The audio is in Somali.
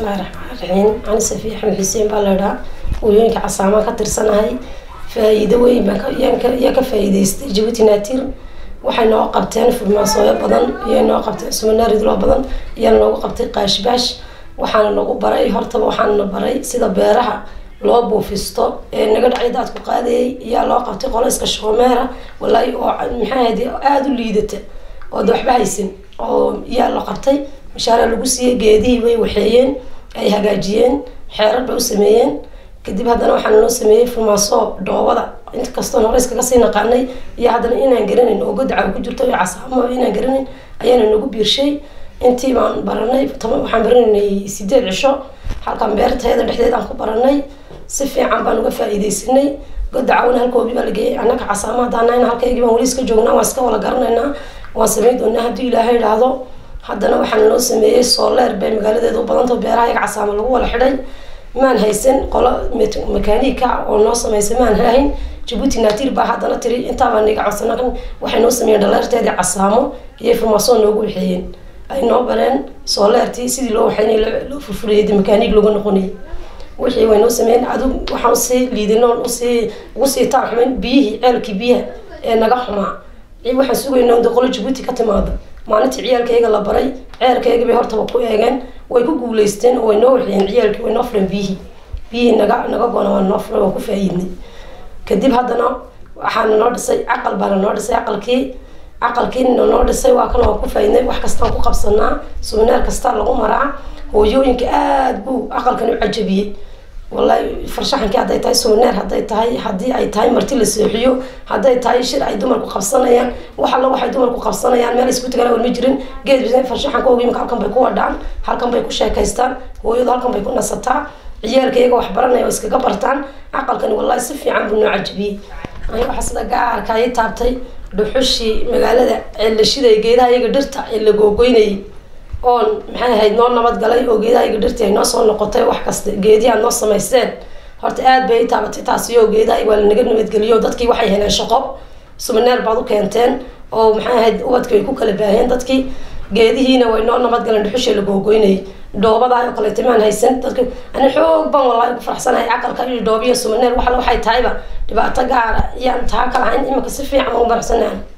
bismillahi raxmaan raxiim ani safiya axmed xuseen baa laydhaa hooyooyinka casaamaan ka tirsanahay faa-iido weyn baan yaa ka faa-iideystay jabuuti naatir waxay noo qabteen furmaasooyo badan iyo noo qabteen sumanaaridloo badan iyaa noogu qabtay qaashbaash waxaana nagu baray hortaba waxaana baray sida beeraha loo buufisto ee naga dhacay daadku qaadayay iyaa loo qabtay qolayska shoomeera walaahi oo maxaahayd aada u liidata oo de waxba haysan oo iyaa la qabtay mashaara lagu siiyey geedihii way waxeeyeen ay hagaajiyeen xeerar bay u sameeyeen kadib haddana waxaana loo sameeyey furmaaso dhoobada inta kastoon hore iskaga sii naqaanay iyo haddana inaan garanayn oo godaca ku jirto iyo casaamo inaan garanayn ayaana nagu biirshay intii baan baranay waxaan baranaynay sideed cisho halkan beertayada dhexdeed aan ku baranay si fiican baan uga faa-iideysanay godacawna halkoobi baa lageeyay annaka casaamo haddaanahayna halkaygii baan weli iska joognaa waan iska wala garanaynaa waan samayn doonaa haddii ilaahay idhaahdo haddana waxaana loo sameeyey sooleer bay magaaladeeda u badantao beeraha iyaga casaamo lagu wala xidhay maan haysan qolo makanika oo noo sameysay maan hahayn jabuuti naatiir baa haddana tiri intaabaa niga codsana waxay noo sameeyeen dhaleerteedii casaamo iyo furmaasoo noogu waxeeyeen ay noo bareen sooleertii sidii loo waxeynay loo furfurayay makanig looga noqonayay wixii way noo sameeyeen adu waxaan usii liidinoon usii ugu sii taarxumayn biyihii ceelkii biyaha ee naga xumaa waxaan sugayna de qolo jabuuti ka timaado maalintii ciyaalkayga la baray ceelkayga bay hortaba ku eegeen way ku guuleysteen oo way noo waxeeyeen ciyaalkii way noo fuleen biyihii biyihii naga naga goona waa noo fulen waan ku faa-iidnay kadib haddana waxaana noo dhisay caqal baana noo dhisay caqalkii caqalkiina noo dhisay waa kan waan ku faa-iidnay wax kastaan ku qabsanaa suminaar kasta lagu maraa hooyooyinka aada buu caqalkan u cajabiyey wallahi farshaxankii hadday tahay suminaar hadday tahay haddii ay tahay marti la seexiyo hadday tahay shir ay dumarku qabsanayaan wax alla waxay dumarku qabsanayaan meel isku tagana war ma jirin geed farshaxanka ogiimka halkan bay ku wadhaan halkan bay ku sheekaystaan hooyadu halkan bay ku nasataa ciyaalka iyaga wax baranaya oo iskaga bartaan caqalkani wallahi si fiican buu noo cajabiyey aniga waxaa sida gaarka ay taabtay dhuxushii magaalada ceelashiday geedaha iyaga dhirta ee la googoynayay oon maxay ahayd noo nabadgalay oo geedaha iyaga dhirtii ay noo soo noqotay wax kasta geedihi aad noo samaysteen horta aada bay taabatay taasiyo geedaha waa lanaga nabadgeliyo dadkii waxay heleen shaqo sumaneer baad u keenteen oo maxay ahayd ubadki way ku kala baaheen dadkii geedihiina way noo nabadgaleen dhuxushii la googoynayay dhoobadaa oo kaleeta maan haysan dadka ani xoog baan wallahi ku faraxsanahay caqalka iyo dhoobiya sumaneer waxala waxay tahayba dhibaato gaara iyaan taa ka lahayn iminka si fiican ugu faraxsanahay